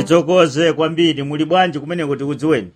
tithokoze kwambiri muli bwanji kumeneko tikudziweni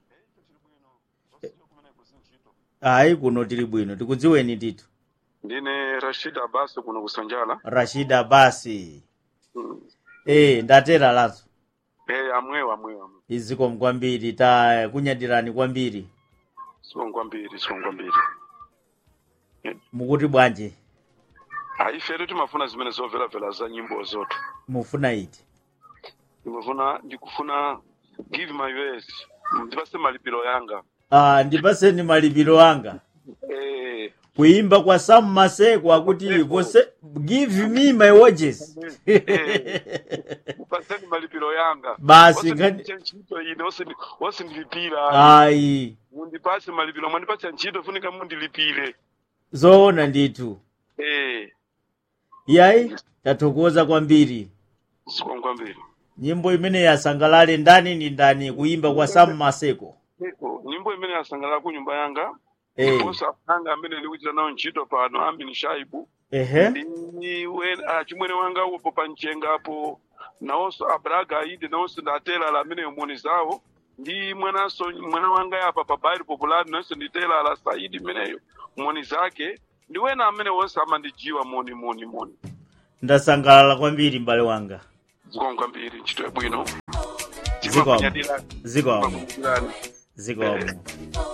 ayi kuno tili bwino tikudziweni titu ndine rashid abbas kuno kusanjala rashida basi Mm. eh ndatera lazo eh amwewo amwewo amwewo izikomo kwambiri ta kunyadirani kwambiri sibonga kwambiri sibonga kwambiri mukuti bwanji haifere timafuna zimene zomvelavela za nyimbo zoto mufuna iti ndimafuna ndikufuna give my best ndipase malipiro yanga ah ndipaseni malipiro anga eh kuimba kwa Sam Maseko akuti vose give me my wages upaseni malipiro yanga Basi, ngani- ngati ntchito ine osindi- osindilipira ayi mundipase malipiro mwandipase ntchito funika mundilipire zoona ndithu eh yayi tathokoza kwambiri sibonga kwambiri nyimbo imene yasangalale ndani ni ndani kuimba kwa Sam Maseko Eko, nyimbo imene yasangalala ku nyumba yanga Eh. ndiponso apanga amene ndikuchita nawo ntchito pano amini shaibu ehe ndiwe achimwene wanga upo panchengapo nawonso abraga aide nawonso ndatela amene moni zawo ndi mwananso mwana wanga yapa pa bairi populari nawonso nditela ala saidi mmeneyo moni zake ndiwena amene wonse amandijiwa moni moni moni ndasangalala kwambiri m'bale wanga zikomo kwambiri ntchito yabwino Zikomo. Timakunyadirani. zikomo Timakunyadirani. zikomo